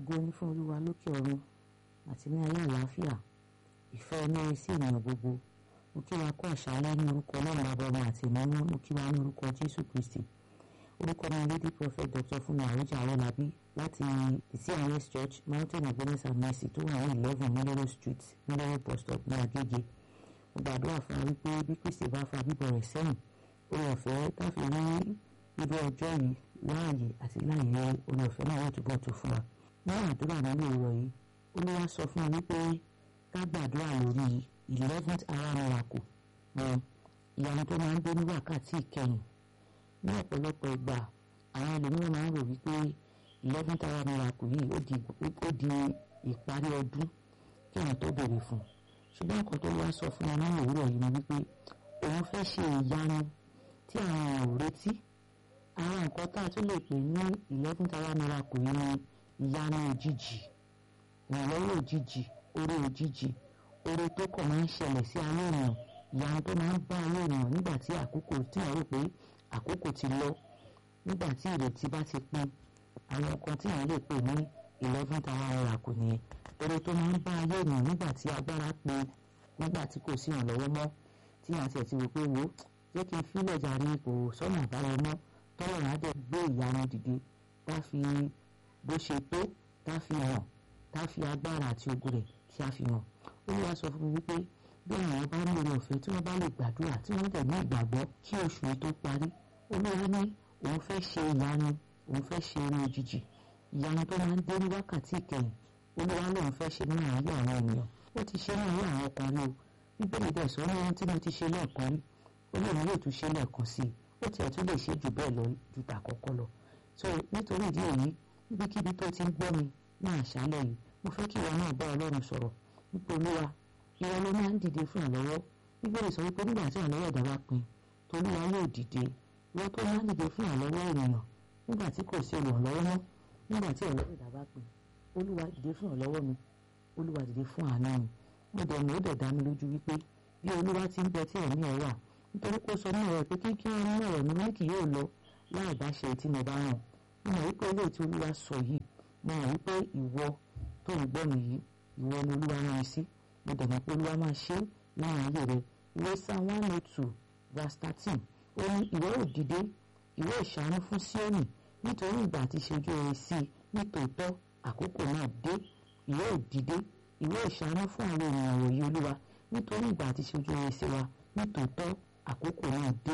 ògo ní fún olúwa lókè ọ̀run àti ní ayé àlàáfíà ìfẹ́ ẹni sí ènìyàn gbogbo mo kí wa kó àṣálẹ́ ní orúkọ ọlọ́run bàbá ọmọ àti ìmọ̀mọ́ mo kí wa ní orúkọ jésù kristi orúkọ mi lady prophet dr fúnmi àròjà arọ́lábí láti cns church mountain of goodness and mercy tó wà ní eleven nílẹ́rọ̀ street nílẹ́rọ̀ bus stop ní agége mo gbàdúrà fún wa wípé bí kristi bá fa bíbọ̀ rẹ̀ sẹ́yìn oore ọ̀fẹ́ táfi rí irú ọjọ́ yìí láàyè àti láàyè oore ọ̀fẹ́ náà yóò túbọ̀ tó fún wa ní àdúrà nínú ìrọ̀ yìí olúwa sọ fún mi wípé ká gbàdúrà lórí eleventh hour miracle ní ìyanu tó máa ń dé ní wákàtí ìkẹyìn ní ọ̀pọ̀lọpọ̀ ìgbà àwọn ẹlòmíràn máa ń rò wípé eleventh hour miracle yìí ó di ó di ìparí ọdún kí àwọn tó béèrè fún ṣùgbọ́n nǹkan tó wá sọ fún wa nínú òwúrọ̀ yìí ni wípé òun fẹ́ ṣe ìyanu tí àwọn èèyàn ò retí àwọn nǹkan tá a tún lè pè ní eleventh hour miracle yìí ni ìyanu òjijì ìrànlọ́wọ́ òjijì oore òjijì oore tó kàn máa ń ṣẹlẹ̀ sí ayé ènìyàn ìyanu tó máa ń bá ayé ènìyàn nígbà tí àkókò tí wọ́n rò pé àkókò ti lọ nígbà tí ìrètí bá ti pin àwọn nǹkan tí wọ́n lè pè ní eleventh hour miracle nìyẹn oore tó máa ń bá ayé ènìyàn nígbà tí agbára pin nígbà tí kò sí ìrànlọ́wọ́ mọ́ tí wọ́n ti ẹ̀ ti wò pé wò jẹ́ kí n fílẹ̀ jàre kò sọ́nà àbáyọ mọ́ tọ́lọ̀ náà dẹ̀ gbé ìyanu dìde tá fi bó ṣe tó tá fi hàn tá fi agbára àti ogun rẹ̀ tí a fi hàn olúwa sọ fún mi wípé bí àwọn bá ní oore ọ̀fẹ́ tí wọ́n bá lè gbàdúrà tí wọ́n dẹ̀ ní ìgbàgbọ́ kí oṣù yìí tó parí olúwa ní òun fẹ́ ṣe ìyanu òun fẹ́ ṣe eré òjijì ìyanu tó máa ń dé ní wákàtí ìkẹyìn olúwa lòun fẹ́ ṣe ní àárín àwọn ènìyàn ó ti ṣe ní àárín àwọn ọkùnrin o bíbélì dẹ̀ sọ ní ohun tí mo ti ṣe lẹ́ẹ̀kan rí olóòrùn yóò tún ṣe lẹ́ẹ̀kan sí i ó tiẹ̀ tún lè ṣe jù bẹ́ẹ̀ lọ ju tàkọ́kọ́ lọ so nítorí ìdí èyí níbikíbi tó ti ń gbọ́ mi ní àṣálẹ́ yìí mo fẹ́ kí ìwọ náà bá ọlọ́run sọ̀rọ̀ nípa olúwa ìwọ ló máa ń dìde fún ìrànlọ́wọ́ bíbélì sọ wípé nígbà tí ìrànlọ́wọ́ ẹ̀dá bá pin tolúwa yóò dìde ìwọ tó máa ń dìde fún ìrànlọ́wọ́ ènìyàn nígbà tí kò sí olùrànlọ́wọ́ mọ́ nígbà tí ìrànlọ́wọ́ ẹ̀dá bá pin olúwa dìde fún ìrànlọ́wọ́ mi olúwa dìde fún àánú mi mo dẹ̀ mọ̀ ó dẹ̀ dá mi lójú wípé bí olúwa ti ń bẹ tí ẹ̀mí ẹ̀ wà nítorí kó sọ ní ọ̀rọ̀ pé kí kí wọ́n mú ọ̀rọ̀ mi wọ́n kì yóò lọ láì bá ṣe tí mo bá ràn mo mọ̀ wípé ilé tí olúwa sọ yìí mo mọ̀ wípé ìwọ tó ń gbọ́ mi yìí ìwọ ni olúwa rán mi sí mo dẹ̀ mọ̀ pé olúwa máa ṣe láwọn ayé rẹ ìwé psalm one oh two verse thirteen ó ní ìwọ ò dìde ìwọ ò ṣàánú fún Síónì nítorí ìgbà tí ṣojú rẹ sí i nítòótọ́ àkókò náà dé ìwọ ò dìde ìwọ ò ṣàánú fún àwọn ènìyàn wọ̀nyí olúwa nítorí ìgbà tí ṣojú rẹ sí wa nítòótọ́ àkókò náà dé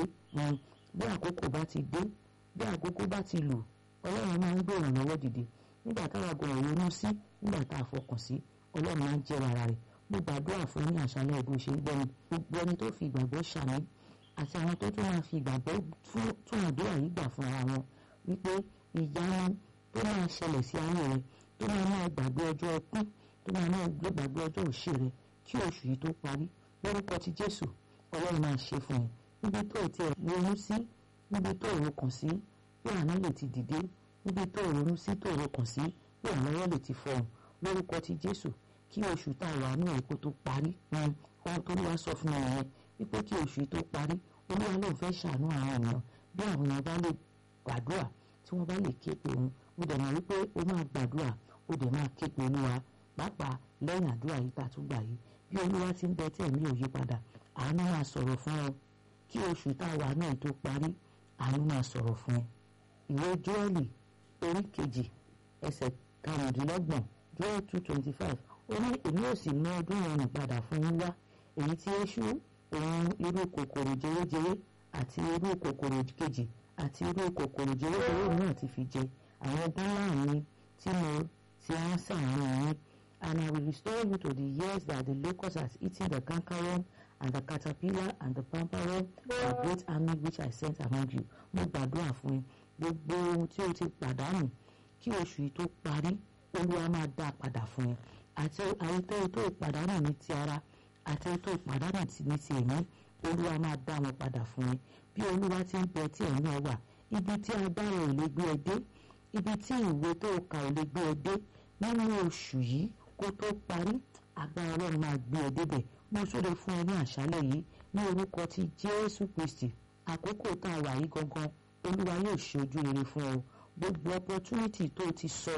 bí àkókò bá ti dé bí àkókò bá ti lù ọlọ́run máa ń gbé ìrànlọ́wọ́ dìde nígbà táwa gbọ́dọ̀ ronú sí nígbà tá a fọkàn sí ọlọ́run máa ń jẹ́ ara rẹ̀ mo gbàdúrà fún ní àṣálẹ́ ìbò ṣe ń gbẹ́ni gbogbo ẹni tó fi ìgbàgbọ́ ṣàmì àti àwọn tó tún máa fi ìgbàgbọ́ tún àdúrà yìí gbà fún ara wọn wípé ìyanu tó máa ṣẹlẹ̀ sí ayé rẹ tó máa máa gbàgbé ọjọ́ ẹkún tó máa máa gbàgbé ọjọ́ òṣè rẹ kí oṣù yìí tó parí lórúkọ ti Jésù ọlọ́run máa ṣe fún ẹ níbi tó o tiẹ̀ ronú sí níbi tó o rokàn sí bí àná lè ti dìde níbi tó o ronú sí tó o rokàn sí bí ìrànlọ́wọ́ lè ti fọhùn lórúkọ ti Jésù kí oṣù tá a wà ní èkó tó parí ohun tó wá sọ fún mi nìyẹn wípé kí oṣù tó parí olúwa lóun fẹ́ ṣàánú àwọn ènìyàn bí àwọn èèyàn bá lè gbàdúrà tí wọ́n bá lè ké pe òun mo dẹ̀ mọ̀ wípé o máa gbàdúrà o dẹ̀ máa ké pe olúwa pàápàá lẹ́yìn àdúrà yìí tá a tún gbà yìí bí olúwa ti ń bẹ tí ẹ̀mí ò yí padà àánú máa sọ̀rọ̀ fún ọ kí oṣù tá a wà náà tó parí àánú máa sọ̀rọ̀ fún ẹ. ìwé Jóẹ́lì orí kejì ẹsẹ̀ karùndínlọ́gbọ̀n Jóẹ́lì two twenty five ó ní èmi ò sì mú ọdún ọrùn padà fún yín wá èyí tí èṣù òun irú kòkòrò jẹrẹjẹrẹ àti irú kòkòrò kejì àti irú kòkòrò jẹrẹjẹrẹ náà ti fi jẹ àwọn ọdún láàrin tí mo ti rán sàárín yín and I will restore you to the years that the locust has eaten the cankerworm and the caterpillar and the pamperworm the great army which I sent among you. mo gbàdúrà fún ẹ gbogbo ohun tí o ti pàdánù kí oṣù yìí tó parí olúwa máa dá a padà fún ẹ àti àyètò tó ìpàdánù ní ti ara àti ètò ìpàdánù ní ti ẹ̀mí olúwa máa dá wọn padà fún ẹ bí olúwa ti ń bẹ tí ẹ̀mí ẹ wà ibi tí agbára ò lè gbé ẹ dé ibi tí ìwé tó kà ò lè gbé ẹ dé nínú oṣù yìí kó tó parí agbára ọlọ́run máa gbé ẹ débẹ̀ mo súre fún ẹ ní àṣálẹ̀ yìí ní orúkọ ti jésù kristi àkókò tá a wà yìí gangan olúwa yóò ṣe ojú rere fún ọ gbogbo opportunity tó ti sọnù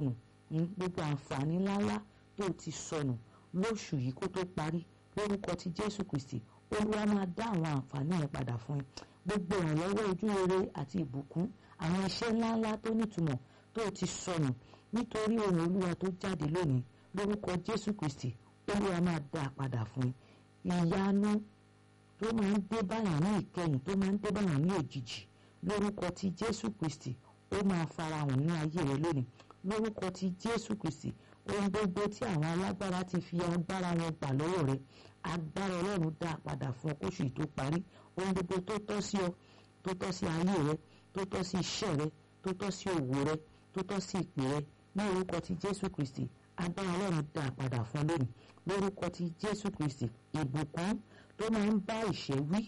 gbogbo àǹfààní ńláńlá tó ti sọnù lóṣù yìí kó tó parí lórúkọ ti Jésù Kristi Olúwa máa dá àwọn àǹfààní yẹn padà fún ẹ gbogbo ìrànlọ́wọ́ ojú rere àti ìbùkún àwọn iṣẹ́ ńláńlá tó nítumọ̀ tó ti sọnù nítorí ohùn Olúwa tó jáde lónìí lórúkọ Jésù Kristi Olúwa máa dá a padà fún ẹ ìyanu tó máa ń dé báyàn ní ìkẹyìn tó máa ń dé báyàn ní òjijì lórúkọ ti Jésù Kristi ó máa farahàn ní ayé rẹ lónìí lórúkọ ti Jésù Kristi ohun gbogbo tí àwọn alágbára ti fi agbára wọn gbà lọ́wọ́ rẹ agbára Ọlọ́run dá a padà fún ọ kóṣù yìí tó parí ohun gbogbo tó tọ́ sí ọ tó tọ́ sí ayé rẹ tó tọ́ sí iṣẹ́ rẹ tó tọ́ sí òwò rẹ tó tọ́ sí ìpè rẹ ní orúkọ ti Jésù Kristi agbára Ọlọ́run dá a padà fún ọ lónìí lórúkọ ti Jésù Kristi ìbùkún tó máa ń bá ìṣẹ́ wí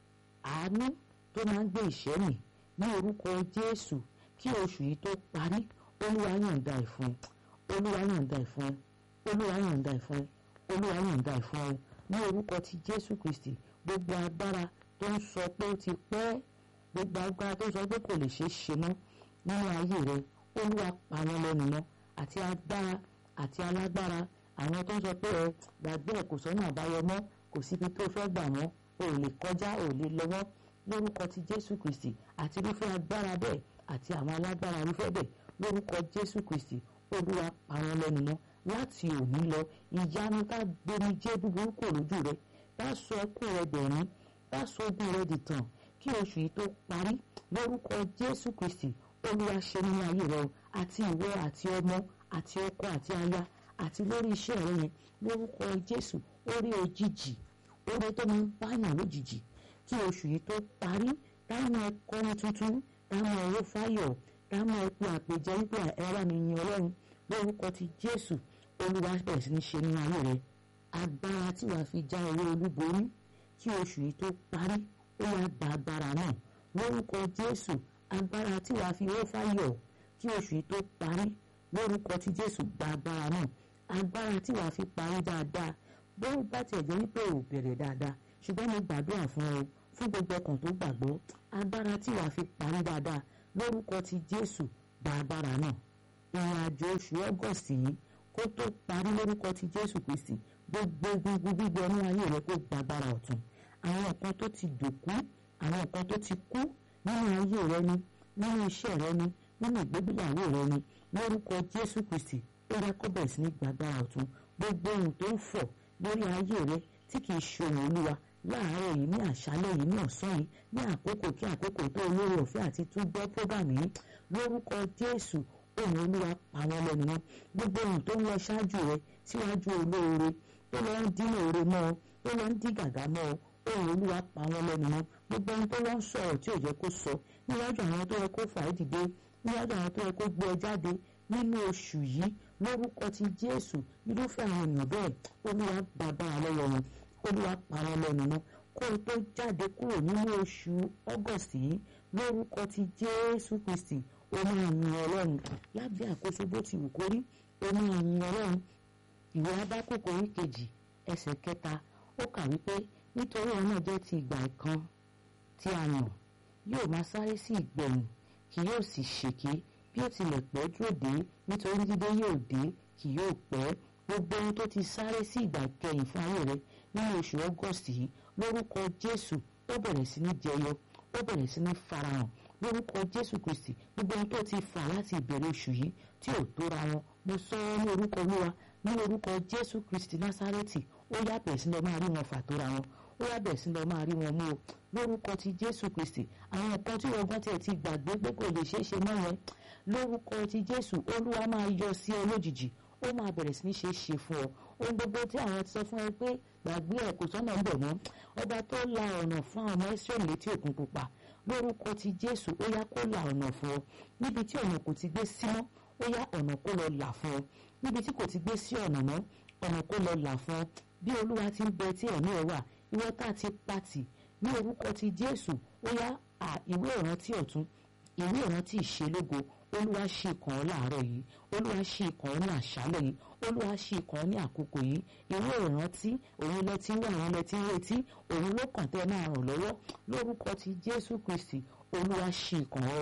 àánú tó máa ń gbé ìṣẹ́ mì ní orúkọ Jésù kí oṣù yìí tó parí Olúwa yọ̀ǹda ẹ̀ fún ẹ Olúwa yọ̀ǹda ẹ̀ fún ẹ Olúwa yọ̀ǹda ẹ̀ fún ẹ Olúwa yọ̀ǹda ẹ̀ fún ẹ ní orúkọ ti Jésù Kristi gbogbo agbára tó ń sọ pé ó ti pẹ́ gbogbo agbára tó ń sọ pé kò lè ṣeé ṣe mọ́ nínú ayé rẹ Olúwa pa wọ́n lẹ́nu mọ́ àti agbára àti alágbára àwọn tó ń sọ pé ẹ gbàgbé ẹ kò sọ́nà àbáyọ mọ́ kò síbi tó fẹ́ gbà wọ́n o ò lè kọjá o ò lè lọ́wọ́ lórúkọ ti Jésù Kristi àti irúfẹ́ agbára bẹ́ẹ̀ àti àwọn alágbára irúfẹ́ bẹ́ẹ̀ lórúkọ Jésù Kristi Olúwa pa wọ́n lẹ́nu mọ́ láti òní lọ ìyanu tá gbomi jẹ́ búburú kò lójú rẹ tá sọ ẹkún rẹ dẹ̀rín tá sọ ogun rẹ dìtàn kí oṣù yìí tó parí lórúkọ Jésù Kristi Olúwa ṣe nínú ayé rẹ o àti ìwọ àti ọmọ àti ọkọ àti aya àti lórí iṣẹ́ rẹ yẹn lórúkọ Jésù orí òjijì orí tó máa ń báyàn lójijì kí oṣù yìí tó parí táwọn ẹkọrin tuntun táwọn ẹrọ fáyọ̀ táwọn ẹkọ àpèjẹ wípé ẹwà mi yin Ọlọ́run lórúkọ ti Jésù Olúwa bẹ̀rẹ̀ sí ní ṣe nínú ayé rẹ agbára tí wàá fi já owó olúborí kí oṣù yìí tó parí ó wá gba agbára náà lórúkọ Jésù agbára tí wàá fi owó fáyọ̀ kí oṣù yìí tó parí lórúkọ tí Jésù gba agbára náà agbára tí wàá fi parí dáadáa bó bá tiẹ̀ jẹ́ wípé ò bẹ̀rẹ̀ dáadáa ṣùgbọ́n mo gbàdúrà fún ọ fún gbogbo ọkàn tó gbàgbọ́ agbára tí wàá fi parí dáadáa lórúkọ tí Jésù gba agbára náà ìrìn àjò oṣù Ọgọ́sì yìí kó tó parí lórúkọ tí Jésù Kristi gbogbo gbogbo gbígbẹ ní ayé rẹ kó gba agbára ọ̀tun àwọn nǹkan tó ti dòkú àwọn nǹkan tó ti kú nínú ayé rẹ ni nínú iṣẹ́ rẹ ni nínú ìgbégbéyàwó rẹ ni lórúkọ Jésù Kristi ó rẹ kó bẹ̀rẹ̀ sí ní gba agbára ọ̀tun gbogbo ohun tó ń fọ̀ lórí ayé rẹ tí kì í ṣe ohun olúwa láàárọ̀ yìí ní àṣálẹ́ yìí ní ọ̀sán yìí ní àkókò kí àkókò tó olórí ọ̀fẹ́ àti tún gbọ́ prógámù yìí lórúkọ Jésù ohun olúwa pa wọ́n lẹ́nu mọ́ gbogbo ohun tó ń lọ ṣáájú rẹ síwájú olóore tó lọ ń dín òre mọ́ ọ tó lọ ń dín gàgà mọ́ ọ ohun olúwa pa wọ́n lẹ́nu mọ́ gbogbo ohun tó lọ ń sọ̀rọ̀ tí ò jẹ́ kó sọ níwájú àwọn tó yẹ kó fà á dìde níwájú àwọn tó yẹ kó gbé ẹ jáde nínú oṣù yìí lórúkọ ti Jésù irúfẹ́ àwọn èèyàn bẹ́ẹ̀ olúwa bàbá lọ́wọ́ wọn olúwa pa wọ́n lẹ́nu mọ́ kó o tó jáde kúrò nínú oṣù August yìí lórúkọ ti Jésù Kristi o máa yin Ọlọ́run lábẹ́ àkóso bó ti wù kó rí o máa yin Ọlọ́run ìwé Ábákókò orí kejì ẹsẹ̀ kẹta ó kà wípé nítorí ọ̀nà jẹ́ ti ìgbà kan tí a yàn yóò máa sáré sí ìgbẹ̀yìn kì yóò sì ṣèké bí ó tilẹ̀ pẹ́ dúró dé nítorí dídé yóò dé kì yóò pẹ́ gbogbo ohun tó ti sáré sí ìgbà kẹyìn fún ayé rẹ nínú oṣù August yìí lórúkọ Jésù ó bẹ̀rẹ̀ sí ní jẹyọ ó bẹ̀rẹ̀ sí ní farahàn lórúkọ Jésù Kristi gbogbo ohun tó ti fà láti ìbẹ̀rẹ̀ oṣù yìí tí ò tóra wọn mo sọ ọ́ ní orúkọ Olúwa ní orúkọ Jésù Kristi Násárẹ́tì ó yá bẹ̀rẹ̀ sí lọ máa rí wọn fà tóra wọn ó yá bẹ̀rẹ̀ sí lọ máa rí wọn mú o lórúkọ ti Jésù Kristi àwọn nǹkan tí ọgbọ́n tiẹ̀ ti gbàgbé pé kò lè ṣeé ṣe mọ́ yẹn lórúkọ ti Jésù Olúwa máa yọ sí ọ lójijì ó máa bẹ̀rẹ̀ sí ní ṣe é ṣe fún ọ ohun gbogbo tí àwọn ti sọ fún ẹ pé gbàgbé ẹ kò sọ́nà ń bọ̀ mọ́ ọba tó la ọ̀nà fún àwọn ọmọ Ísírẹ́lì létí òkun pupa lórúkọ ti Jésù ó yá kó la ọ̀nà fún ọ níbi tí ọ̀nà kò ti gbé sí mọ́ ó yá ọ̀nà kó lọ là fún ọ níbi tí kò ti gbé sí ọ̀nà mọ́ ọ̀nà kó lọ là fún ọ bí Olúwa ti ń bẹ tí ẹ̀mí ẹ wà ìwọ tá a ti pàtì ní orúkọ ti Jésù ó yá ìwé ìrántí ọ̀tún ìwé ìrántí ìṣelógo olúwa ṣe kàn ọ́ láàárọ̀ yìí olúwa ṣe kàn ọ́ ní àṣálẹ̀ yìí olúwa ṣe kàn ọ́ ní àkókò yìí ìwé ìrántí òun lẹ ti ń wá àwọn lẹ ti ń retí òun ló kàn tẹ́ máa ràn lọ́wọ́ lórúkọ ti jésù kristi olúwa ṣe kàn ọ́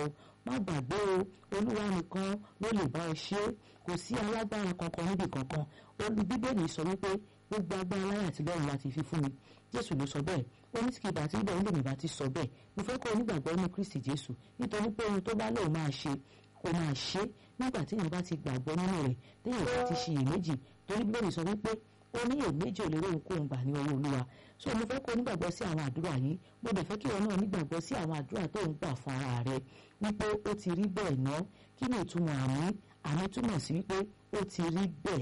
má gbàgbé o olúwa nìkan ló lè bá ẹ ṣe é kò sí alágbára kankan níbi kankan olú bíbélì sọ wípé gbogbo agbára láyé àti lọ́run láti fi fún mi jésù ló sọ bẹ́ẹ̀ ó ní tí kì í bá ti ń bẹ̀ ó lè mi bá ti sọ bẹ́ẹ̀ mo fẹ́ kó onígbàgbọ́ nínú kristi jésù nítorí pé ohun tó bá lóun máa ṣe kó máa ṣe nígbà tí èèyàn bá ti gbàgbọ́ nínú rẹ̀ téèyàn bá ti ṣiyèméjì torí bíbélì sọ wípé ó ní èméjì ò lè róhun kóhun gbà ní ọwọ́ olúwa so mo fẹ́ kó onígbàgbọ́ sí àwọn àdúrà yìí mo dẹ̀ fẹ́ kí ìwọ náà nígbàgbọ́ sí àwọn àdúrà tó ń gbà fún ara rẹ wípé ó ti rí bẹ́ẹ̀ ná kí ni ìtumọ̀ àmì àmì túmọ̀ sí wípé ó ti rí bẹ́ẹ̀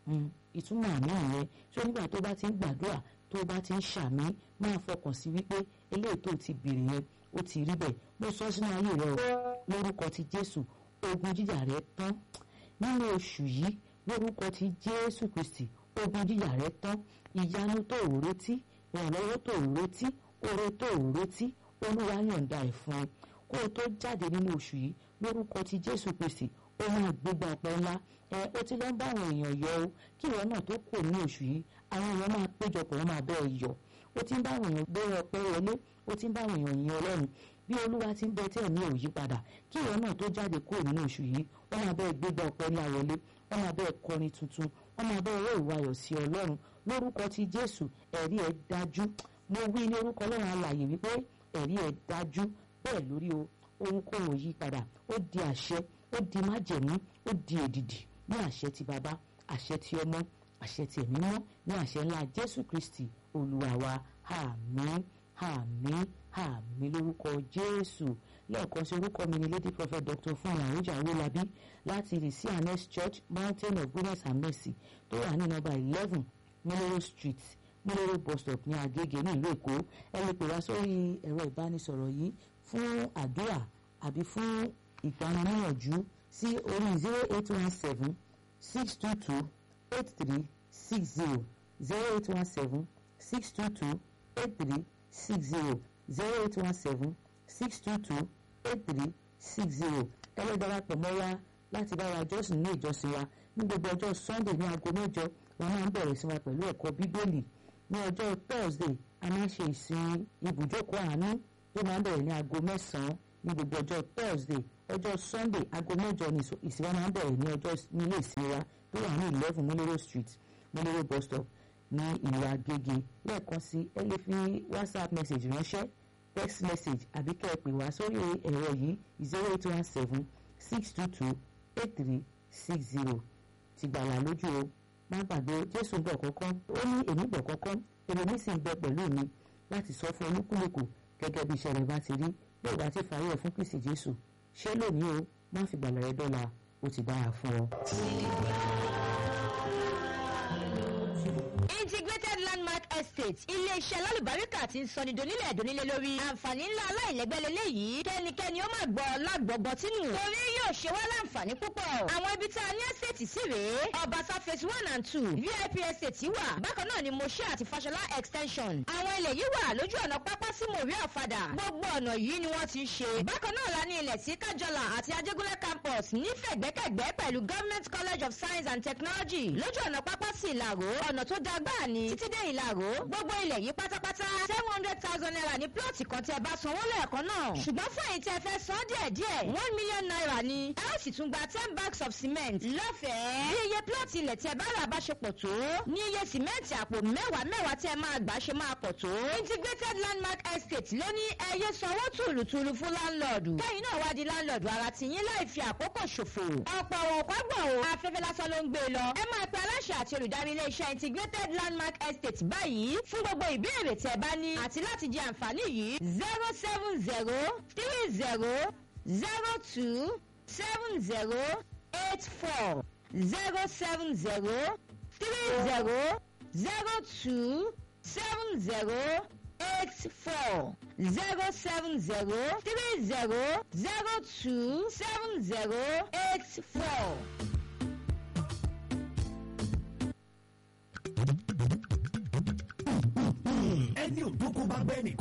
ìtumọ̀ àmì ìyẹn so nígbà tó bá ti ń gbàdúrà tó bá ti ń ṣàmì máa fọkàn sí wípé eléyìí tó ti bèrè yẹn ó ti rí bẹ́ẹ̀ mo sọ sínú ayé rẹ o lórúkọ ti jésù ogun jíjà rẹ tán nínú oṣù yìí lórúkọ ti jésù kristi ogun jíjà rẹ tán ìyanu tó ò retí ìrànlọ́wọ́ tó ò retí oore tó ò retí olúwa yọ̀ǹda ẹ̀ fún ẹ kó o tó jáde nínú oṣù yìí lórúkọ ti jésù kristi ó máa gbégbá ọpẹ́ ńlá ẹ ó ti lọ ń bá àwọn èèyàn yọ o kí ìwọ náà tó kù ní oṣù yìí àwọn èèyàn máa péjọpọ̀ wọn máa bẹ́ẹ̀ yọ ó ti ń bá àwọn èèyàn gbé ọpẹ́ wọlé ó ti ń bá àwọn èèyàn yin ọlọ́run bí olúwa ti ń bẹ tí ẹ̀mí ò yí padà kí ìwọ náà tó jáde kúrò nínú oṣù yìí wọ́n máa bẹ́ẹ̀ gbégbá ọpẹ́ ńlá wọlé wọ́n máa bẹ́ẹ̀ kọrin tuntun wọ́n máa bẹ́ẹ̀ rẹ́ ìwà ayọ̀ sí ọlọ́run lórúkọ ti jésù ẹ̀rí ẹ̀ dájú mo wí ní orúkọ ọlọ́run alàyè wípé ẹ̀rí ẹ̀ dájú bẹ́ẹ̀ lórí o ohunkóhun ò yí padà ó di àṣẹ ó di májẹ̀mú ó di èdìdì ní àṣẹ ti bàbá àṣẹ ti ọmọ àṣẹ ti ẹ̀mí mọ́ ní àṣẹ ńlá jésù kristi olúwa wa àmín àmín àmín lórúkọ jésù lẹ́ẹ̀kan sí orúkọ mi ni lady prophet dr fúnmi àròjà awolabi láti the cns church mountain of goodness and mercy tó wà ní nọ́mbà eleven milero street milero bus stop ní agége ní ìlú èkó ẹ lè pè wá sórí ẹ̀rọ ìbánisọ̀rọ̀ yìí fún àdúrà àbí fún ìgbaniníyànjú sí orí zero eight one seven six two two eight three six zero zero eight one seven six two two eight three six zero zero eight one seven six two two eight three six zero ẹlẹ́dàrápọ̀ mọ́ wa láti bá wa jọ́sìn ní ìjọsìn wa ní gbogbo ọjọ́ sunday ní aago mẹ́jọ wọn máa ń bẹ̀rẹ̀ sí wa pẹ̀lú ẹ̀kọ́ bíbélì ní ọjọ́ thursday a máa ń ṣe ìsìn ibùjókòó àánú tó máa ń bẹ̀rẹ̀ ní aago mẹ́sàn-án ní gbogbo ọjọ́ thursday ọjọ́ sunday aago mẹ́jọ ní ìsìn wa máa ń bẹ̀rẹ̀ ní ọjọ́ nílé ìsìn wa tó wà ní eleven múlẹ́rọ̀ street múlẹ́rọ̀ bus stop ní ìlú agége lẹ́ẹ̀kan sí ẹ lè fi whatsapp message ránṣẹ́ text message àbí kẹ́ ẹ pè wá sórí ẹ̀rọ yìí zero eight one seven six two two eight three six zero ti gbàlà lójú o má gbàgbé jésù ń bọ̀ kọ́kọ́ ó ní èmi bọ̀ kọ́kọ́ èmi ní sì ń bẹ pẹ̀lú mi láti sọ fún olúkúlùkù gẹ́gẹ́ bí iṣẹ́ rẹ̀ bá ti rí bí ìgbà tí fàáyé ẹ̀ fún kristi jésù ṣé lónìí o má fi gbàlà rẹ dọ́là ó ti dára fún ọ. integrated landmark estate iléeṣẹ́ lálùbáríkà tí ń sọni donílẹ̀ donílé lórí àǹfààní ńlá aláìlẹ́gbẹ́ lélẹ́yìí kẹ́nikẹ́ni ó máa gbọ́ lágbọ̀gbọ́ tínú torí yóò ṣe wá láǹfààní púpọ̀ àwọn ibi tá a ní estate sí rèé ọbaṣá phase one and two vip estate wà bákan náà ni moshe àti fashola extension àwọn ilẹ̀ yìí wà lójú ọ̀nà pápá sí mòrí ọ̀fadà gbogbo ọ̀nà yìí ni wọ́n ti ṣe bákan náà la ní ilẹ̀ sí kájọlà àti ajégúnlẹ̀ campus nífẹ̀gbẹ́kẹ̀gbẹ́ pẹ̀lú government college of science and technology lójú ọ̀nà pápá sí ìlàró ọ̀nà tó dáa gbáà ni títí dé ìlàró gbogbo ilẹ̀ yìí pátápátá seven hundred thousand naira ní plọ̀tì kan tí ẹ bá sanwó lẹ́ẹ̀kan náà ṣùgbọ́n fún èyí tí ẹ fẹ́ san díẹ̀ díẹ̀ one million naira ni ẹ ó sì tún gba ten bags of cement lọ́fẹ̀ẹ́ bí iye plọ̀tì ilẹ̀ tí ẹ bá rà bá ṣe pọ̀ tó ní iye sìmẹ́ǹtì àpò mẹ́wàá mẹ́wàá tí ẹ máa gbà ṣe máa pọ̀ tó integrated landmark estate ló ní ẹyẹ sanwó tùlùtùlù fún láńlọ́ọ̀dù kẹ́yìn náà wá di láńlọ́ọ̀dù ara tìyín láì fi àkókò ṣòfò ọ̀pọ̀ òkò gbọ̀ o afẹ́fẹ́ lásán ló ń gbé e lọ ẹ máa pe aláṣẹ àti olùdarí iléeṣẹ́ integrated landmark estate báyìí fún gbogbo ìbéèrè tí ẹ bá ní àti láti jẹ àǹfààní yìí zero seven zero three zero zero two seven zero eight four zero seven zero three zero zero two seven zero eight four zero seven zero three zero zero two seven zero eight four. ẹni òdókó bá bẹ́ẹ̀ nìkan rí ni yóò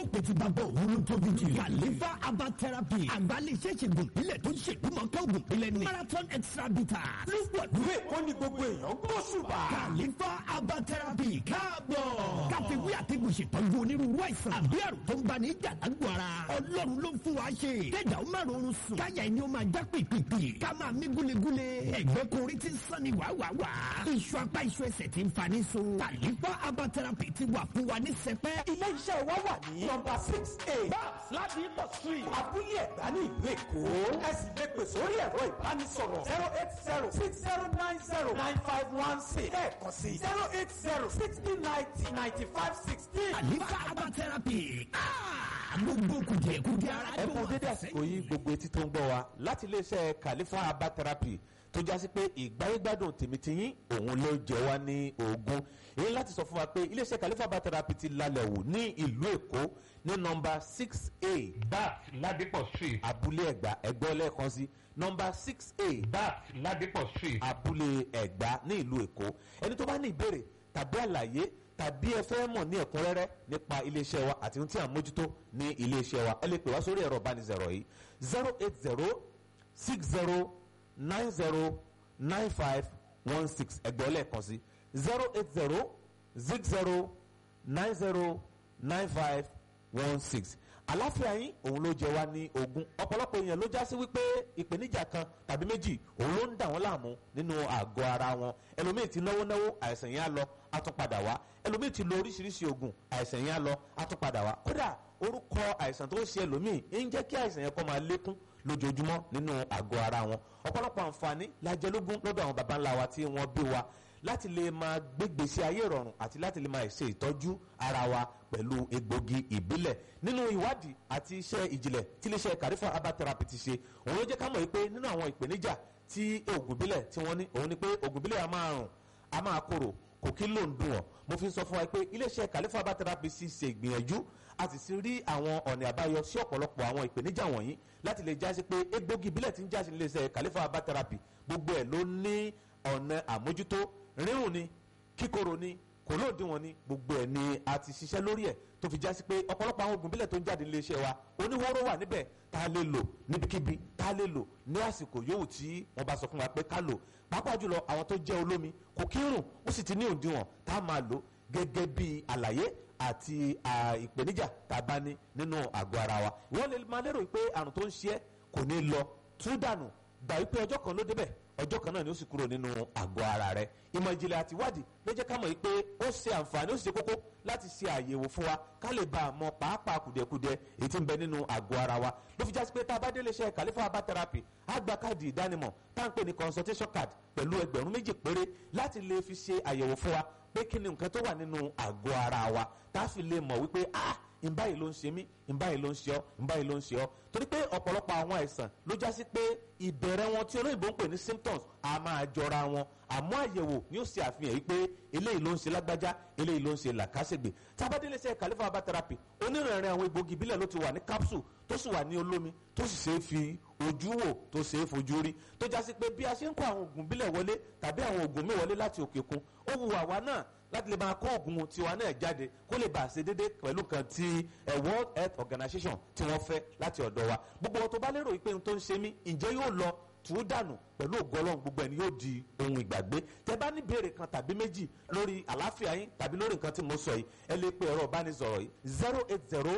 pé tí bàbá òun ló tóbi jù. kàlífà herbal therapy àgbálẹ̀ iṣẹ́ ìṣègùn ìpínlẹ̀ tó ń ṣègbúmọ̀ káwùn ìpínlẹ̀ ní. marathon extra bitters ló pọ̀ ìwé ìkọ́ ni gbogbo èèyàn gbóṣùbà. kàlífà herbal therapy káàbọ̀. káfíwí àtẹ̀gùn ṣètọ́jú onírúurú àìsàn àbí àrùn tó ń bá ní jàdágbò ara. ọlọ́run ló ń fún wa ṣe. kẹ́dà ó máa rọrùn sùn. káyà ẹni ó máa já pìpìpì. ká máa mí gúlegúle. ẹ̀gbẹ́ korí ti sàn ní wàwàwà. iṣu apá iṣu ẹsẹ̀ ti ń fa ní so. kàlífà herbal therapy ti wà fún wa ní sẹpẹ́. ilé iṣẹ́ wa wà ní nọmba six a babs láti ipò street abúlé ẹ̀gbá ní ìlú èkó ẹ sì lè pè sórí ẹ̀rọ ìbánisọ̀rọ̀ zero eight zero six zero nine zero nine five one six lẹ́ẹ̀kan sí zero eight zero sixty ninety ninety five sixteen. kàlífà herbal therapy. Ah, gbogbo kùdìẹ̀kùdìẹ̀ ara ẹ tó kú wà dédé àsìkò yìí gbogbo etí tó ń gbọ́ wa láti iléeṣẹ́ Khalifa herbal therapy tó já sí pé ìgbáyégbádùn tèmítìyín òun ló jẹ wá ní ogún èyí láti sọ fún wa pé iléeṣẹ́ Khalifa herbal therapy ti lálẹ́ wò ní ìlú Èkó ní nọ́mbà six a bat ladipo street abúlé ẹ̀gbá ẹ̀gbọ́ lẹ́ẹ̀kan sí nọ́mbà six a bat ladipo street abúlé ẹ̀gbá ní ìlú Èkó ẹni tó bá ní ìbéèrè tàbí àlàyé tàbí ẹ fẹ́ mọ̀ ní ẹ̀kúnrẹ́rẹ́ nípa iléeṣẹ́ wa àti ohun tí à ń mójútó ní iléeṣẹ́ wa ẹ lè pè wá sórí ẹ̀rọ ìbánisọ̀rọ̀ yìí zero eight zero six zero nine zero nine five one six ẹgbẹ́ lẹ́ẹ̀kan sí zero eight zero six zero nine zero nine five one six àláfíà yín òun ló jẹ wá ní ogún ọ̀pọ̀lọpọ̀ èèyàn ló já sí wípé ìpèníjà kan tàbí méjì òun ló ń dà wọ́n láàmú nínú àgọ́ ara wọn ẹlòmíì ti náwó náwó àìsàn yẹn á lọ á tún padà wá ẹlòmíì ti lo oríṣiríṣi oògùn àìsàn yẹn á lọ á tún padà wá kódà orúkọ àìsàn tó ń ṣe ẹlòmíì ń jẹ́ kí àìsàn yẹn kó máa lékún lójoojúmọ́ nínú àgọ́ ara wọn ọ̀pọ̀lọpọ̀ àǹfààní la jẹ lógún lọ́dọ̀ àwọn baba ńlá wa tí wọ́n bí wa láti lè máa gbégbèsè ayé ìrọ̀rùn àti láti lè máa ṣe ìtọ́jú ara wa pẹ̀lú egbògi ìbílẹ̀ nínú ìwádìí àti iṣẹ́ ìjìnlẹ̀ tí iléeṣẹ́ Khalifa herbal therapy ti ṣe òun ló jẹ́ ká mọ̀ wípé nínú àwọn ìpèníjà tí oògùn ìbílẹ̀ tí wọ́n ní òun ni pé oògùn ìbílẹ̀ a máa rùn a máa korò kò kí ló ń dùn ọ́ mo fi sọ fún wa pé iléeṣẹ́ Khalifa herbal therapy sì ṣe ìgbìyànjú a sì ti rí àwọn ọ̀nà àbáyọ sí ọ̀pọ̀lọpọ̀ àwọn ìpèníjà wọ̀nyí láti lè jásí pé egbògi ìbílẹ̀ tí ń jásí iléeṣẹ́ Khalifa herbal therapy gbogbo ẹ̀ ló ní ọ̀nà àmójútó rírùn ni kíkorò ni kò lóòdìwọ̀n ni gbogbo ẹ̀ ni a ti ṣiṣẹ́ lórí ẹ̀ tó fi jásí pé ọ̀pọ̀lọpọ̀ àwọn oògùn ìbílẹ̀ tó ń jáde nílé iṣẹ́ wa oníhóró wà níbẹ̀ tá a lè lò níbikíbi tá a lè lò ní àsìkò yòówù tí wọ́n bá sọ fún wa pé ká lò pàápàá jùlọ àwọn tó jẹ́ olómi kò kí ń rùn ó sì ti ní òdiwọ̀n tá a máa lò gẹ́gẹ́ bí àlàyé àti ìpèníjà tá a bá ní nínú àgọ́ ara wa wọ́n lè máa lérò pé àrùn tó ń ṣe é kò ní lọ tú dànù gbà wípé ọjọ́ kan ló débẹ̀ ọjọ́ kan náà ni ó sì kúrò nínú àgọ́ ara rẹ̀ ìmọ̀ ìjìnlẹ̀ àti ìwádìí ló jẹ́ ká mọ̀ pé ó ṣe àǹfààní ó sì ṣe kókó láti ṣe àyẹ̀wò fún wa ká lè bá a mọ pàápàá kùdìẹ̀kudiẹ èyí tí ń bẹ nínú àgọ́ ara wa ló fi jásí pé tá a bá délé iṣẹ́ Khalifa herbal therapy á gba káàdì ìdánimọ̀ tá à ń pè ní consultation card pẹ̀lú ẹgbẹ̀rún méjì péré láti lè fi ṣe àyẹ̀wò fún wa pé kí ni nǹkan tó wà nínú àgọ́ ara wa tá a fi lè mọ̀ wípé ah ìbá yìí ló ń ṣe mí ìbá yìí ló ń ṣe ọ́ ìbá yìí ló ń ṣe ọ́ torí pé ọ̀pọ̀lọpọ̀ àwọn àìsàn ló já sí pé ìbẹ̀rẹ̀ wọn tí olóyìnbó ń pè ní symptoms a máa jọra wọn àmọ́ àyẹ̀wò ni ó ṣe àfihàn yìí pé eléyìí ló ń ṣe lágbájá eléyìí ló ń ṣe làkàṣègbè tábàdélé ṣe Khalifa herbal therapy onírìnrìn àwọn egbògi ìbílẹ̀ ló ti wà ní capsule tó sì wà ní olómi tó sì ṣe é fi ojú wò tó ṣe é fojú rí tó já sí pé bí a ṣe ń kó àwọn oògùn ìbílẹ̀ wọlé tàbí àwọn oògùn míì wọlé láti òkè kun ó wu àwa náà láti lè máa kó oògùn tiwa náà jáde kó lè bá a ṣe déédéé pẹ̀lú kan ti World Health Organization tí wọ́n fẹ́ láti ọ̀dọ̀ wa gbogbo wọn tó bá lérò pé ohun tó ń ṣe mí ǹjẹ́ yóò lọ tù ú dànù pẹ̀lú ògọ́lọ́hún gbogbo ẹni yóò di ohun ìgbàgbé tẹ bá ní béèrè kan tàbí méjì lórí àlàáfíà yín tàbí lórí nǹkan tí mo sọ yìí ẹ lè pe ẹ̀rọ ìbánisọ̀rọ̀ yìí zero eight zero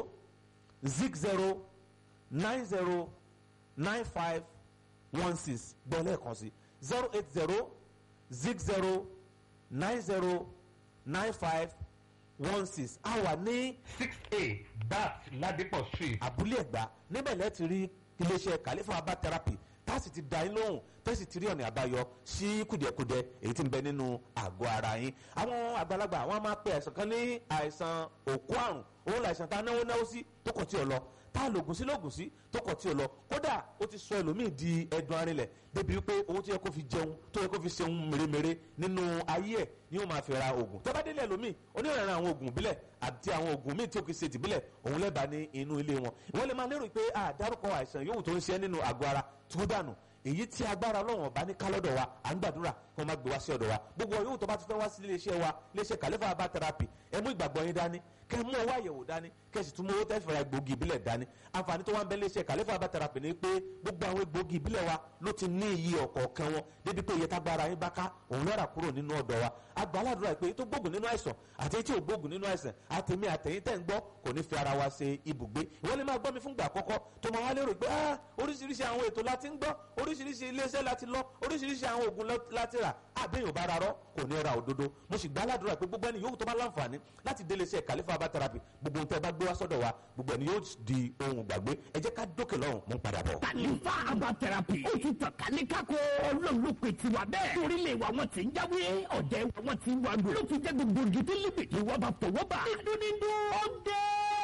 zig zero nine zero nine five one six gbọ́ lẹ́ẹ̀kan sí zero eight zero zig zero nine zero nine five one six a wà ní six a bat ladipo street abúlé ẹ̀gbá níbẹ̀ lẹ́ẹ̀ ti rí iléeṣẹ́ Khalifa herbal therapy tá a sì ti dá yín lóhùn tá a sì ti rí ọ̀nà àbáyọ sí kùdìẹ̀kudiẹ èyí tí ń bẹ nínú àgọ́ ara yín àwọn àgbàlagbà wọn máa pe àìsàn kan ní àìsàn òkú àrùn òun làìsàn tá a náwó náwó sí tó kọ̀ tí ò lọ tá a lògùn sí lògùn sí tó kọ̀ tí ò lọ kódà ó ti sọ ẹlòmíì di ẹdun arinlẹ̀ débi wípé owó tó yẹ kó fi jẹun tó yẹ kó fi ṣeun mèremère nínú ayé ẹ̀ ni ó máa fi ra oògùn tó bá délé ẹlòmíì onírànràn àwọn oògùn ìbílẹ̀ àti àwọn oògùn míì tí ó kì í ṣe tìbílẹ̀ òun lẹ́bàá ní inú ilé wọn wọ́n lè máa lérò pé àdárúkọ àìsàn yòówù tó ń ṣe nínú àgọ́ ara tó dànù èyí tí agbára ọlọ́run ọba ní kálọ́dọ̀ wa à ń gbàdúrà kí wọ́n má gbé wá sí ọ̀dọ̀ wa gbogbo ọ̀yọ́ tó bá ti fẹ́ wá sí iléeṣẹ́ wa iléeṣẹ́ kàlẹ́fà herbal therapy ẹ mú ìgbàgbọ́ yín dání kẹ́ mú owó àyẹ̀wò dání kẹ́ sì tún mú owó tẹ́ fẹ́ra egbògi ìbílẹ̀ dání àǹfààní tó wá ń bẹ iléeṣẹ́ kàlẹ́fà herbal therapy ni pé gbogbo àwọn egbògi ìbílẹ̀ wa ló ti ní iye ọ̀kọ̀ọ̀kan wọn débi pé iye tágbára yín bá ká òun lọ́ra kúrò nínú ọ̀dọ̀ wa agbáládùra pé tó gbógun nínú àìsàn àti tí ò gbógun nínú àìsàn àtẹ̀mí àtẹ̀yìn tẹ̀ ń gbọ́ kò ní fi ara wa ṣe ibùgbé ìwọ́n lè máa gbọ́ mi fúngbà àkọ́kọ́ tó máa wá lérò pé ah oríṣiríṣi àwọn ètò láti ń gbọ́ oríṣiríṣi iléeṣẹ́ láti lọ oríṣiríṣi àwọn oògùn láti rà àbẹ̀yìn bá rarọ́ kò ní ra òdodo mo sì gbá aládùúrà pé gbogbo ẹni yòówù tó bá láǹfààní láti délé iṣẹ́ kàlífà herbal therapy gbogbo ohun tẹ́ ẹ bá gbé wá sọ́dọ̀ wa gbogbo ẹni yóò di ohun gbàgbé ẹ jẹ́ ká dókè lọ́hùn mú padà bọ̀. kàlífà herbal therapy ó ti tàn kálí kákó ọlọ́run ló pe tiwa bẹ́ẹ̀ torílẹ̀ wa wọn ti ń jáwé ọ̀dẹ̀ wọn ti ń wágbó ló fi jẹ́ gbogbo gidi líbìtì wọn bá fọwọ́ bá dídúnídú ó dé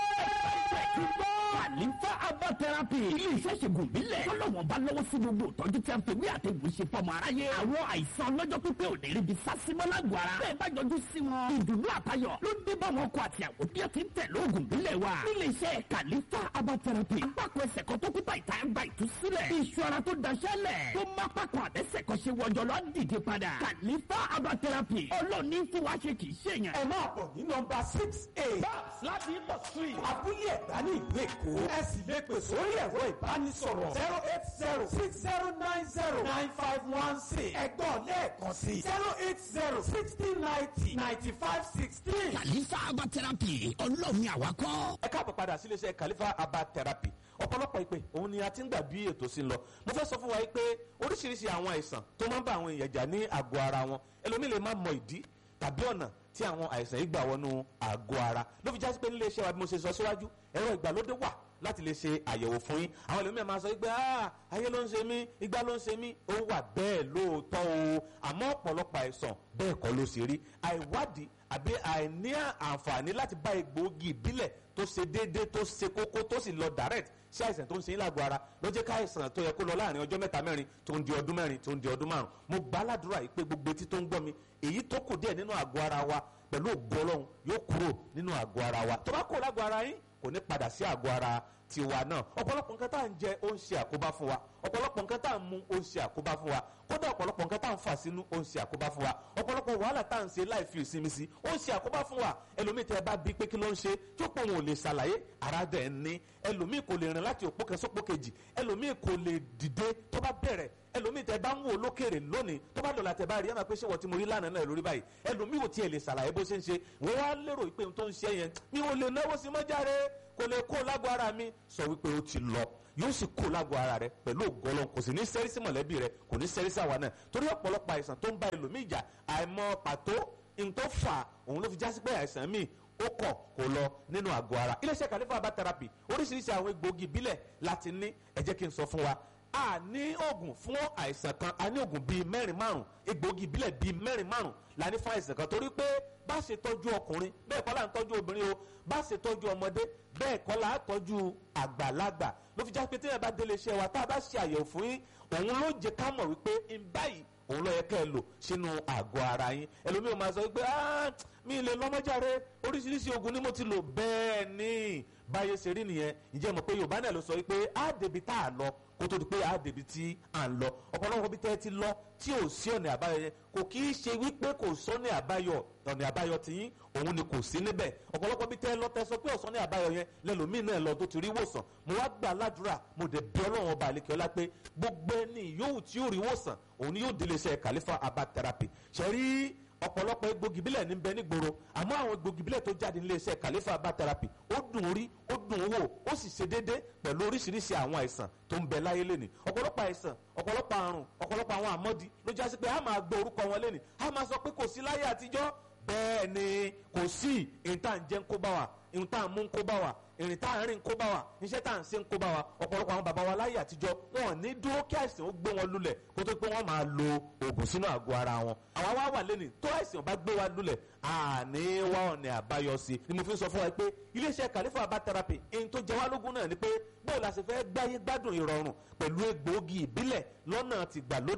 kàlífà herbal therapy ilé iṣẹ́ ṣègùn bílẹ̀ tọ́lọ́wọ́n bá lọ́wọ́ sí gbogbo ìtọ́jú tí a fi wí àtẹ̀gùn ṣe fọmọ aráyé àwọn àìsàn ọlọ́jọ́ pípẹ́ ò ní ríbi sásímọ́ lágọ̀ọ́ ara bẹ́ẹ̀ bá jọjú sí wọn ìdùnnú àtayọ̀ ló dé bá wọn kọ àti àwọn bí ó ti ń tẹ̀ lóògùn bílẹ̀ wa nílé iṣẹ́ kàlífà herbal therapy apákọ̀ ẹsẹ̀ kan tó kúta ìta ń gba ìtúsílẹ̀ iṣu ara tó daṣẹ́ lẹ̀ tó má pákọ̀ àtẹ́sẹ̀ kan ṣe wọjọ lọ dìde padà kàlífà herbal therapy ọlọ́ọ̀ni fún wa ṣe kì í ṣèyàn. ẹ máa bọ̀ ní nọmba six eight babs láti ipò street abúlé ẹ̀gbá ní ìlú èkó ẹ sì lè pè sórí ẹ̀rọ ìbánisọ̀rọ̀ zero eight zero six zero nine zero nine five one six ẹ̀gbọ́n lẹ́ẹ̀kan sí zero eight zero sixty ninety ninety five sixteen. kàlífà herbal therapy ọlọ́ọ̀ni àwakọ́. ẹ káàbọ̀ padà sí iléeṣẹ́ kàlífà herbal therapy ọ̀pọ̀lọpọ̀ ìpè òun ni a ti ń gbà bí ètò sí ń lọ mo fẹ́ sọ fún wa pé oríṣiríṣi àwọn àìsàn tó máa ń bá àwọn èèyàn jà ní àgọ́ ara wọn ẹlòmíì lè má mọ ìdí tàbí ọ̀nà tí àwọn àìsàn yìí gbà wọnú àgọ́ ara ló fi jásí pé nílé iṣẹ́ wa bí mo ṣe sọ síwájú ẹ̀rọ ìgbàlódé wà láti lè ṣe àyẹ̀wò fún yín àwọn ẹlòmíì máa sọ pé ah ayé ló ń ṣe mí igbá ló ń ṣe mí ó wà bẹ́ẹ̀ lóòótọ́ o àmọ́ ọ̀pọ̀lọpọ̀ àìsàn bẹ́ẹ̀ kọ́ ló ṣe rí àìwádìí àbí àìní àǹfààní láti bá egbòogi ìbílẹ̀ tó ṣe déédé tó ṣe kókó tó sì lọ direct sí àìsàn tó ń ṣe yín lágbo ara ló jẹ́ káìsàn tó yẹ kó lọ láàrin ọjọ́ mẹ́ta mẹ́rin tó ń di ọdún mẹ́rin tó ń di ọdún márùn mo gbà á ládùúrà yìí pé gbogbo etí tó ń gbọ́ mi èyí tó kù díẹ̀ nínú àgọ́ ara wa pẹ̀lú ògo Ọlọ́run yóò kúrò nínú àgọ́ ara wa tó bá kúrò lágbo ara yín kò ní padà sí àgọ́ ara tiwa náà ọ̀pọ̀lọpọ̀ nǹkan tá à ń jẹ ó ń ṣe àkóbá fún wa ọ̀pọ̀lọpọ̀ nǹkan tá à ń mu ó ń ṣe àkóbá fún wa kódà ọ̀pọ̀lọpọ̀ nǹkan tá à ń fà sínú ó ń ṣe àkóbá fún wa ọ̀pọ̀lọpọ̀ wàhálà tá à ń ṣe láì fi ìsinmi sí ó ń ṣe àkóbá fún wa ẹlòmíì tẹ́ ẹ bá bí pé kí ló ń ṣe tí ó pọ̀ wọn ò lè ṣàlàyé ara dẹ̀ ń ní ẹlòmíì kò lè rìn láti òpó kan sópó kejì ẹlòmíì kò lè dìde tó bá bẹ̀rẹ̀ ẹlòmíì tẹ́ bá ń wò lókèrè lónìí tó bá dọ̀là tẹ́ bá rí ẹ máa pé ṣé wọ́n ti mo rí lánàá náà lórí báyìí ẹlòmíì ò tiẹ̀ lè ṣàlàyé bó ṣe ń ṣe wọ́n wá lérò pé ohun tó ń ṣe yẹn mi ò lè náwó sí mọ́járe kò lè kó lágbo ara mi sọ wípé ó ti lọ yóò sì kó lágbo ara rẹ pẹ̀lú ògọ́lọ́ kò sì ní sẹ́rí sí mọ̀lẹ́bí rẹ kò ní sẹ́rí sí àwa náà torí ọ̀pọ̀lọpọ̀ àìsàn tó ń bá ẹlòmíì jà àìmọ̀ pàtó ohun tó fà òun ló fi jásí pé àìsàn míì ó kọ̀ kó lọ nínú àgọ́ ara iléeṣẹ́ kàlífà herbal therapy oríṣiríṣi àwọn egbòogi ìbílẹ̀ láti ní ẹ jẹ́ kí n sọ fún wa a ní oògùn fún àìsàn kan a ní oògùn bíi mẹ́rin márùn egbòogi ìbílẹ̀ bíi mẹ́rin márùn la ní fún àìsàn kan torí pé bá ṣe tọ́jú ọkùnrin bẹ́ẹ̀ kọ́ la ń tọ́jú obìnrin o bá ṣe tọ́jú ọmọdé bẹ́ẹ̀ kọ́ la ń tọ́jú àgbàlagbà ló fi já pé tí ẹ bá délé iṣẹ́ wa tá a bá ṣe àyẹ̀wò fún yín òun ló jẹ́ ká mọ̀ wípé ń báyìí òun ló yẹ kẹ́ ẹ lò sínú àgọ́ ara yín ẹlòmíì ò máa sọ wípé mi lè lọ́mọ́járe oríṣiríṣi oògùn ni mo ti lò bẹ́ẹ̀ ni báyé ṣe rí nìyẹn ǹjẹ́ mọ̀ pé yorùbá náà ló sọ wípé á débi tá a lọ kó tó di pé á débi tí à ń lọ ọ̀pọ̀lọpọ̀ bí tẹ́ ẹ ti lọ tí ò sí ọ̀nà àbáyọ yẹn kò kì í ṣe wípé kò sọ́nà àbáyọ ọ̀nà àbáyọ tiyín òun ni kò sí níbẹ̀ ọ̀pọ̀lọpọ̀ bí tẹ́ ẹ lọ tẹ́ sọ pé ọ̀sán àbáyọ yẹn lẹ́lòmíì náà lọ tó ti rí wòsàn mo wá gbà ládùúrà mo dẹ̀ bí ọlọ́run ọba àlekè ọlá pé gbogbo ẹni yòówù tí yóò rí wòsàn òun ni yóò délé iṣẹ́ kàlífà herbal therapy ṣẹ́rí ọ̀pọ̀lọpọ̀ egbògi bílẹ̀ ní bẹ nígboro àmọ́ àwọn egbògi bílẹ̀ tó jáde nílé iṣẹ́ kàlífà herbal therapy ó dùn rí ó dùn wò ó sì ṣe déédé pẹ̀lú oríṣiríṣi àwọn àìsàn tó ń bẹ láyé lẹ́nìí ọ̀pọ̀lọpọ̀ àìsàn ọ̀pọ̀lọpọ̀ àrùn ọ̀pọ̀lọpọ̀ àwọn àmọ́dí ló já sí pé a máa gbọ́ orúkọ wọn lẹ́nìí a máa sọ pé kò sí láyé àtijọ́ bẹ́ẹ̀ ni kò sí ìta ń jẹ́ ń kó bá wa ìta ń mú ń kó bá wa ìrìn tá à ń rìn kó bá wa iṣẹ́ tá à ń ṣe ń kó bá wa ọ̀pọ̀lọpọ̀ àwọn bàbá wa láyé àtijọ́ wọn ò ní dúró kí àìsàn ó gbé wọn lulẹ̀ kó tó pé wọ́n máa lo oògùn sínú àgọ́ ara wọn. àwa wá wà lẹ́nu tó àìsàn bá gbé wa lulẹ̀ àní wá ọ̀nà àbáyọ sí i ni mo fi ń sọ fún wa pé iléeṣẹ́ kàlífà herbal therapy èyí tó jẹ wá lógún náà ni pé bóò la ṣe fẹ́ gbáyé gbádùn ìrọ̀rùn pẹ̀lú egbòogi ìbílẹ̀ lọ́nà tìgbàlódé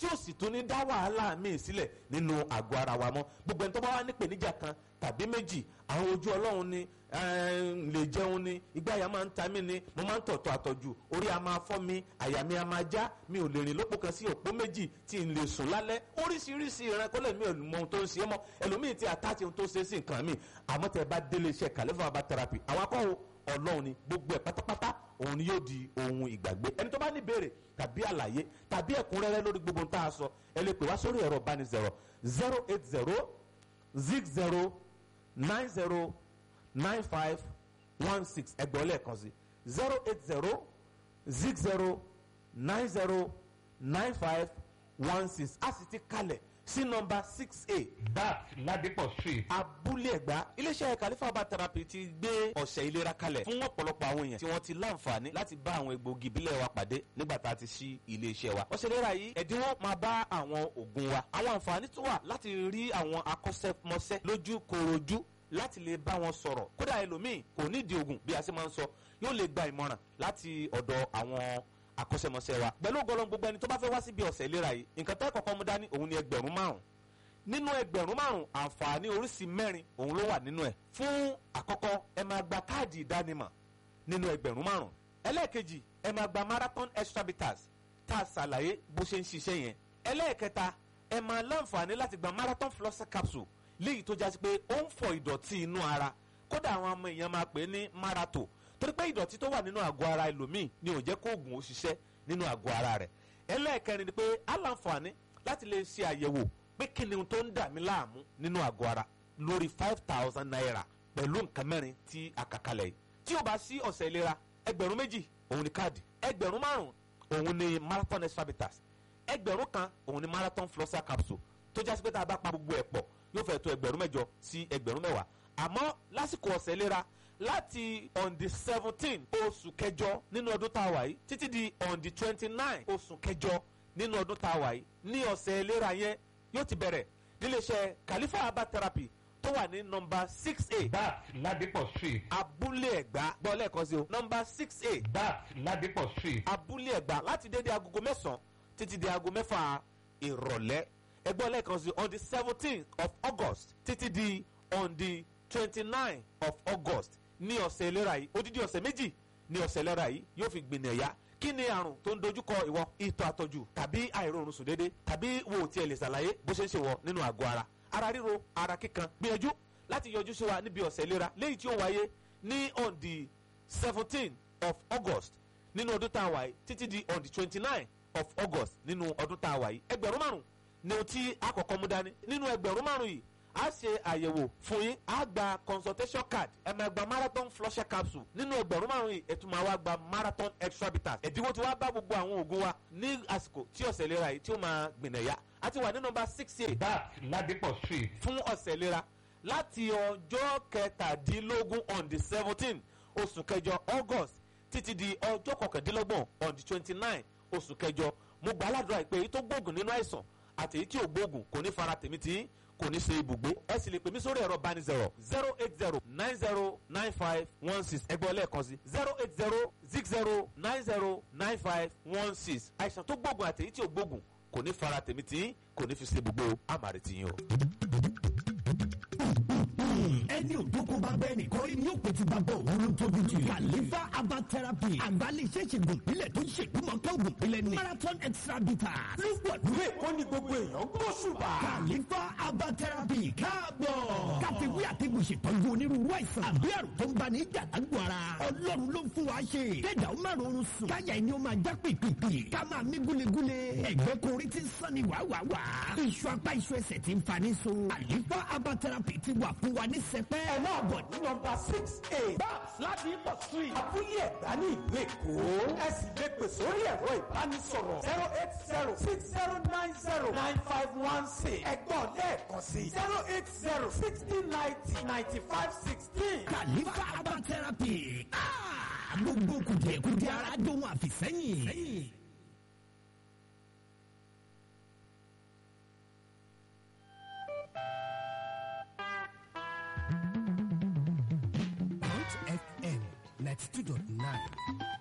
tí ó sì tún ní dá wàhálà míì sílẹ̀ nínú àgọ́ ara wa mọ́ gbogbo ẹni tó bá wà nípèníjà kan tàbí méjì àwọn ojú ọlọ́run ni lè jẹun ni ìgbáyà máa ń ta mí ni mo máa ń tọ̀tọ̀ àtọ̀jù orí a máa fọ́ mi àyà mi a máa já mi ò lè rìn lópò kan sí òpó méjì tí n lè sùn lálẹ́ oríṣiríṣi ìran kọ́lẹ̀ mi ò mọ ohun tó ń ṣe é mọ́ ẹlòmíì ti àtàtì ohun tó ṣe é sí nǹkan mi àmọ́ tẹ bá délé iṣẹ́ kàlẹ́fà bá therapy àwọn akọ́wò ọlọ́run ni gbogbo ẹ̀ pátápátá òun ni yóò di ohun ìgbàgbé ẹni tó bá ní ìbéèrè tàbí àlàyé tàbí ẹ̀kúnrẹ́rẹ́ lórí gbogbo tá a sọ ẹ lè pè wá sórí ẹ̀rọ ìbánisọ̀rọ̀ zero eight zero zig zero nine zero nine five one six ẹgbẹ́ lẹ́ẹ̀kan sí zero eight zero zig zero nine zero nine five one six a sì ti kalẹ̀ sí nọmba six a that ladipo street abúlé ẹ̀gbá iléeṣẹ́ kàlífàbà therapy ti gbé ọ̀sẹ̀ ìlera kalẹ̀ fún ọ̀pọ̀lọpọ̀ àwọn èèyàn tí wọ́n ti láǹfààní láti bá àwọn egbògi ìbílẹ̀ wa pàdé nígbà tá a ti ṣí iléeṣẹ́ wa ọ̀sẹ̀ ìlera yìí ẹ̀dínwó máa bá àwọn oògùn wa àwọn àǹfààní tó wà láti rí àwọn akọ́ṣẹ́mọṣẹ́ lójú korojú láti lè bá wọn sọ̀rọ̀ kódà ẹlòmíì kò nídìí oògùn bí a ṣe máa ń sọ yóò lè gba ìmọ̀ràn láti ọ̀dọ̀ àwọn akọ́ṣẹ́mọṣẹ́ wa pẹ̀lú ògbọ́lọ́ gbogbo ẹni tó bá fẹ́ wá síbi ọ̀sẹ̀ ìlera yìí nǹkan tẹ́ kọ́kọ́ mú dání òun ni ẹgbẹ̀rún márùn nínú ẹgbẹ̀rún márùn àǹfààní oríṣi mẹ́rin òun ló wà nínú ẹ̀ fún àkọ́kọ́ ẹ máa gba káàdì ìdánimọ̀ nínú ẹgbẹ̀rún márùn ẹlẹ́ẹ̀kejì ẹ máa gba marathon extra bitters tá a ṣàlàyé bó ṣe ń ṣiṣẹ́ yẹn ẹlẹ́ẹ̀kẹta ẹ máa láǹfààní láti gba marathon flosser capsule léyìí tó jásí pé ó ń fọ ìdọ̀tí inú ara kódà àwọn ọmọ èèyàn máa pè é ní marato torí pé ìdọ̀tí tó wà nínú àgọ́ ara ẹlòmíì ni ò jẹ́ kó oògùn ó ṣiṣẹ́ nínú àgọ́ ara rẹ̀ ẹlẹ́ẹ̀kẹrin ni pé á láǹfààní láti lè ṣe àyẹ̀wò pé kí ni ohun tó ń dà mí láàmú nínú àgọ́ ara lórí five thousand naira pẹ̀lú nǹkan mẹ́rin tí a kà kalẹ̀ yìí tí o bá sí ọ̀sẹ̀ ìlera ẹgbẹ̀rún méjì òun ni káàdì ẹgbẹ̀rún márùn òun ni marathon extra bitters ẹgbẹ̀rún kan òun ni marathon flosser capsule tó jásí pé tá a bá pa gbogbo ẹ̀ pọ̀ yóò fẹ́ tó ẹgbẹ̀rún mẹ́jọ sí ẹgbẹ̀rún mẹ́wàá àmọ́ lásìkò ọ̀sẹ̀ ìlera láti on the seventeen oṣù kẹjọ nínú ọdún tá a wà yìí títí di on the twenty nine oṣù kẹjọ nínú ọdún tá a wà yìí ní ọ̀sẹ̀ ìlera yẹn yóò ti bẹ̀rẹ̀ níléeṣẹ́ Khalifa herbal therapy tó wà ní nọmba six a that ladipo street abúlé ẹ̀gbá gbọ́ lẹ́ẹ̀kan sí o nọmba six a that ladipo street abúlé ẹ̀gbá láti dédé agogo mẹ́sàn-án títí di aago mẹ́fà ìrọ̀lẹ́ ẹgbọ́n lẹ́ẹ̀kan sí on the seventeen of August títí di on the twenty-nine of August ní ọ̀sẹ̀ ìlera yìí odidi ọ̀sẹ̀ méjì ní ọ̀sẹ̀ ìlera yìí yóò fi gbìnà ẹ̀yà kí ni àrùn tó ń dojúkọ ìwọ ìtọ̀ àtọ̀jù tàbí àìróorun sùn déédéé tàbí wo ò tiẹ̀ lè ṣàlàyé bó ṣe ń ṣe wọ nínú àgọ́ ara ara ríro ara kíkan gbìyànjú láti yọjú sí wa níbi ọ̀sẹ̀ ìlera léyìí tí ó wáyé ní on the seventeen of August nínú ọdún tá a wà yìí títí di on the twenty-nine of August nínú ọdún tá a wà yìí ẹgbẹ̀rún márùn ni ohun tí a kọ́kọ́ mú dání nínú ẹgbẹ̀rún márùn yìí a ṣe àyẹ̀wò fún yín a gba consultation card ẹ máa gba marathon flusher capsule nínú ẹgbẹ̀rún márùn yìí ẹ tún máa wá gba marathon extra bitters ẹ̀dínwó tí wàá bá gbogbo àwọn oògùn wa ní àsìkò tí ọ̀sẹ̀ ìlera yìí tí ó máa gbìnà yá a ti wà ní nọ́mbà six eight that ladipo street fún ọ̀sẹ̀ ìlera láti ọjọ́ kẹtàdínlógún on the seventeen oṣù kẹjọ august títí di ọjọ́ kọkàndínlọ́gbọ̀n on the twenty nine oṣù kẹjọ mo gbà aládùúrà pé èyí tó gbóògùn nínú àìsàn àti èyí tí ò gbóògùn kò ní fara tèmi tí kò ní ṣe ibùgbé ẹ sì lè pè mí sórí ẹ̀rọ bánisẹ̀rọ̀ zero eight zero nine zero nine five one six ẹgbẹ́ lẹ́ẹ̀kan sí zero eight zero six zero nine zero nine five one six àìsàn tó gbóògùn àti èyí tí ò gbóògùn kò ní fara tèmi tí kò ní fi ṣe ibùgbé o àmàrè tìyín o. ẹni òdókó bá bẹ́ẹ̀ nìkan rí ni yóò pètè bàbá òun ló tóbi jù. Khalifa herbal therapy àgbálẹ̀ iṣẹ́ ìṣègùn ìpínlẹ̀ tó ń ṣègbúmọ̀ká ògùn ìpínlẹ̀ ni marathon extra bitters ló pọ̀ ní. ìwé èkó ni gbogbo èèyàn gbóṣùbà. Khalifa herbal therapy káàbọ̀. káfíwí àtẹ̀gùn ṣètọ́jú onírúurú àìsàn àbí àrùn tó ń bá ní ìjàdágbò ara. ọlọ́run ló ń fún wa ṣe. kẹ́dà ó máa rọrùn sùn. káyà ẹni ó máa já pìpìpì. ká máa mí gúlegúle. ẹ̀gbẹ́ korí ti ń sàn ní wàwàwà. iṣu apá iṣu ẹsẹ̀ ti ń fa ní so. Khalifa herbal therapy ti wà fún wa ní sẹpẹ́. ẹ máa bọ̀ ní nọmba six eight babs ladipo street abúlé ẹ̀gbá ní ìlú èkó ẹ sì lè pè sórí ẹ̀rọ ìbánisọ̀rọ̀ zero eight zero six zero nine zero nine five one six ẹ̀gbọ́n lẹ́ẹ̀kan sí zero eight zero sixty ninety ninety five sixteen. Khalifa herbal therapy. Ah, gbogbo kùdìẹ̀kùdìẹ̀ ara dóhun àfìsẹ́yìn. Mount FM 92.9